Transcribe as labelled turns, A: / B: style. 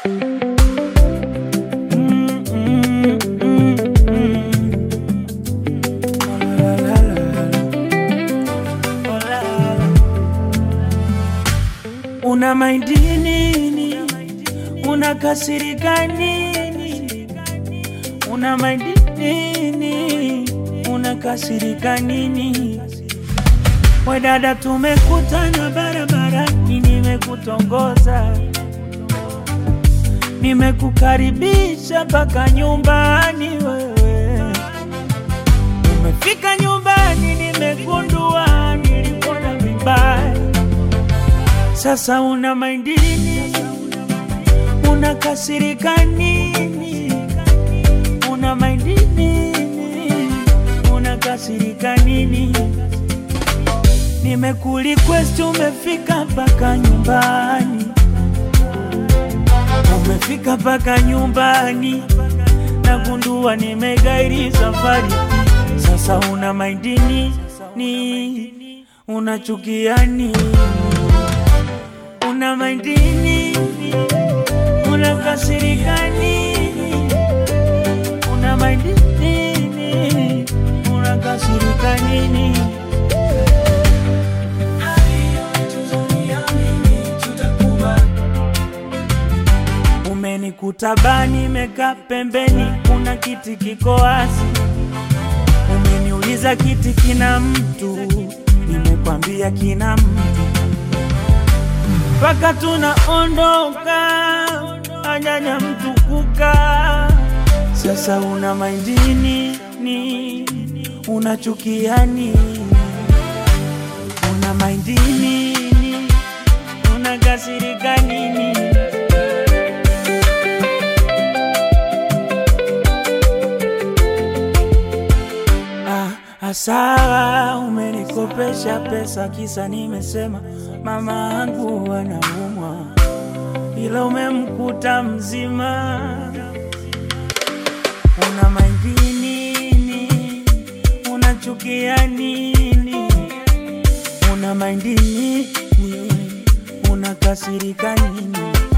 A: Mm, mm, mm, mm. Oh, la, la, la, la. Oh, la, la. Una maindi nini? Unakasirika nini? Una maindi nini? Unakasirika nini? We dada, tumekutana barabarani, nimekutongoza, nimekukaribisha mpaka nyumbani. Wewe umefika nyumbani, nimegundua nilikuona vibaya. Sasa una maindi nini? Unakasirika nini? Una maindi nini? Unakasirika nini? Nimekurequest, umefika mpaka nyumbani, umefika mpaka nyumbani, nagundua nimegairi safari. Sasa una maindi nini? Unachukia nini? Una maindi nini? Unakasirika nini? Una maindi nini? Unakasirika nini? Umenikuta bani meka pembeni, kuna kiti kiko wazi. Umeniuliza kiti kina mtu, nimekwambia kina mtu. Mpaka tunaondoka, anyanya mtu kukaa. Sasa una maindini ni unachukia nini? Una maindini ni unakasirika nini? Ah, asawa umenikopesha pesa kisa nimesema mama angu anaumwa, ila umemkuta mzima. Una maindi nini? Unachukia nini? Una maindi nini? Unakasirika nini?